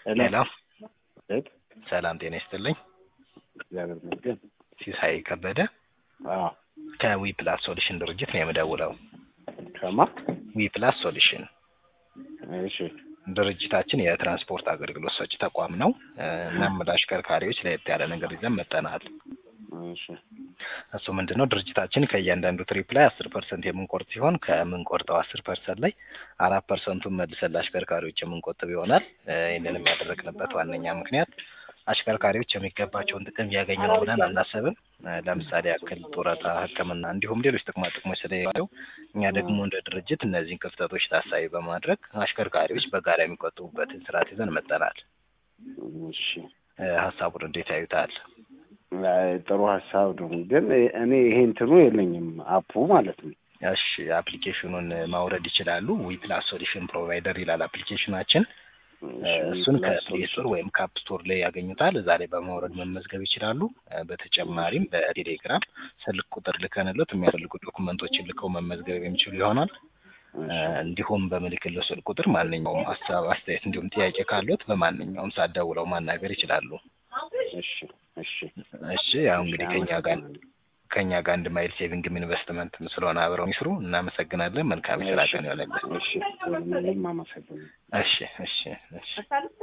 ሄሎ ቤት ሰላም ጤና ይስጥልኝ። እግዚአብሔር ይመስገን። ሲሳይ ከበደ አዎ ከዊ ፕላስ ሶሉሽን ድርጅት ነው የምደውለው። ከማ ዊ ፕላስ ሶሉሽን እሺ ድርጅታችን የትራንስፖርት አገልግሎት ሰጪ ተቋም ነው። እናም ለአሽከርካሪዎች ለየት ያለ ነገር ይዘን መጠናል። እሺ እሱ ምንድን ነው ድርጅታችን ከእያንዳንዱ ትሪፕ ላይ አስር ፐርሰንት የምንቆርጥ ሲሆን ከምንቆርጠው አስር ፐርሰንት ላይ አራት ፐርሰንቱን መልሰን ለአሽከርካሪዎች የምንቆጥብ ይሆናል። ይህንንም ያደረግንበት ዋነኛ ምክንያት አሽከርካሪዎች የሚገባቸውን ጥቅም እያገኙ ነው ብለን አናሰብም። ለምሳሌ ያክል ጡረታ፣ ሕክምና እንዲሁም ሌሎች ጥቅማ ጥቅሞች ስለሌለው እኛ ደግሞ እንደ ድርጅት እነዚህን ክፍተቶች ታሳቢ በማድረግ አሽከርካሪዎች በጋራ የሚቆጥቡበትን ስርዓት ይዘን መጠናል። እሺ ሀሳቡን እንዴት ያዩታል? አይ፣ ጥሩ ሀሳብ ነው። ግን እኔ ይሄ እንትኑ የለኝም አፑ ማለት ነው። እሺ አፕሊኬሽኑን ማውረድ ይችላሉ። ዊ ፕላስ ሶሉሽን ፕሮቫይደር ይላል አፕሊኬሽናችን። እሱን ከፕሌይ ስቶር ወይም ከአፕ ስቶር ላይ ያገኙታል። እዛ ላይ በማውረድ መመዝገብ ይችላሉ። በተጨማሪም በቴሌግራም ስልክ ቁጥር ልከንሎት የሚያስፈልጉ ዶኩመንቶችን ልከው መመዝገብ የሚችሉ ይሆናል። እንዲሁም በምልክለው ስልክ ቁጥር ማንኛውም ሀሳብ፣ አስተያየት እንዲሁም ጥያቄ ካሉት በማንኛውም ሰዓት ደውለው ማናገር ይችላሉ። እሺ እሺ እሺ ያው እንግዲህ ከኛ ጋር ከኛ ጋር አንድ ማይል ሴቪንግም ኢንቨስትመንት ስለሆነ አብረው ይስሩ። እናመሰግናለን። መልካም ስራ ቀን ይሆነልን። እሺ ምንም አመሰግናለሁ። እሺ እሺ እሺ